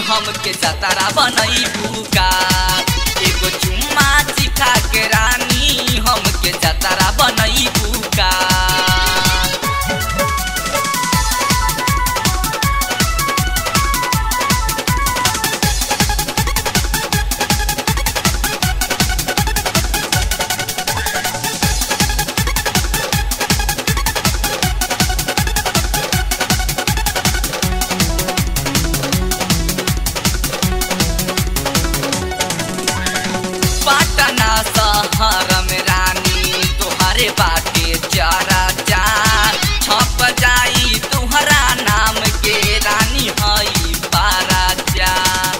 हमके जतरा बनैबू का एगो चुम्मा चिखा के रानी हमके जतरा बनैबू का पटना शहर में रानी तुहरे बाटे चारा चार छप जाई तुहरा नाम के रानी हई पारा चार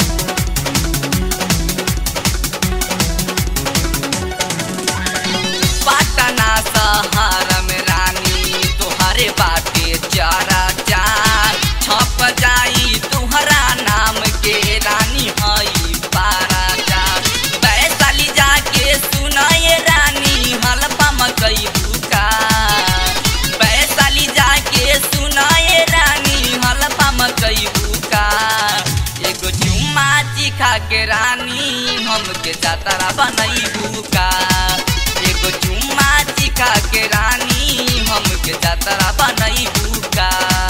पटना शहर में रानी तुहरे बाटे चारा चार छप जाई तुहरा नाम के रानी हई पारा चार वैशाली जाके सुनाए रानी हलफा मकई भूका वैशाली जाके सुनाए रानी हलफा मकई भूका एगो चुम्मा चिखा के रानी हमके जातरा बनई भूका एगो चुम्मा चिखा के रानी हमके जातरा बनई भूका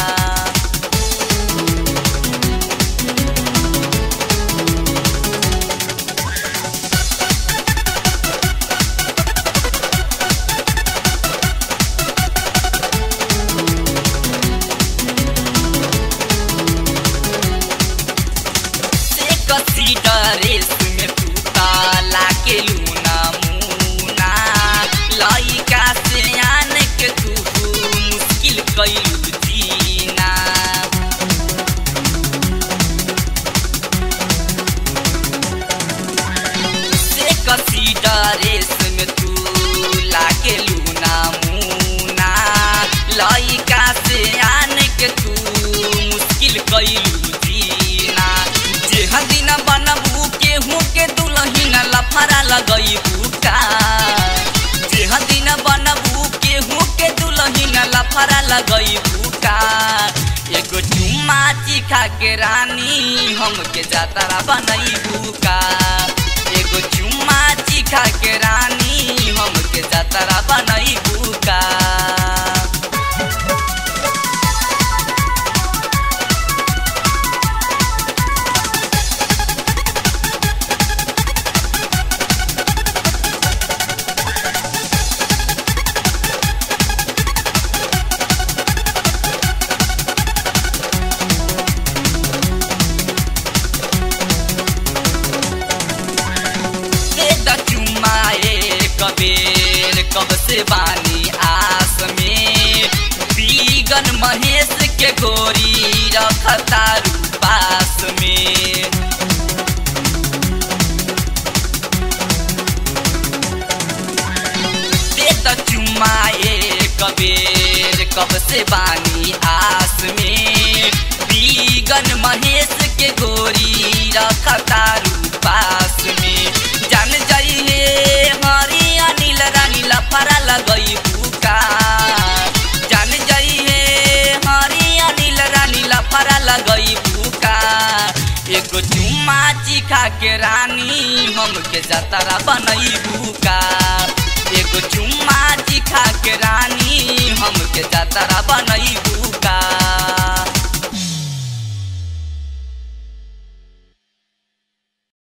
से कसी ड्रेस में तूता लाके लूना मुना लइका से आन के तू मुश्किल कैलू जीना से कसी ड्रेस में तू लाके लूना मुना लइका से आन के तू मुश्किल कैलू जीना जेह दिन बनबू केहू के दुलहिन लफड़ा लगई बुका जेह दिन बनबू केहू के दुलहिन लफड़ा लगई बुका एगो चुम्मा चिखा के रानी हमके जातरा बनई बुका एगो चुम्मा चिखा के रानी हमके जातरा बनई बुका दे द चुमाए कबेर कब से बानी आस में बीगन महेश के गोरी रखतारू पास में दे द चुमाए कबेर कब से बानी आस में बीगन महेश के गोरी रखतारू पास में जान जाइए हरी अनिल रानी लफड़ा लगई भूका जान जाइए हरी अनिल रानी लफड़ा लगई भूका एगो चुम्मा चिखा के रानी हमके जतरा बनई भूका एगो चुम्मा चिखा के रानी हमके जतरा बनई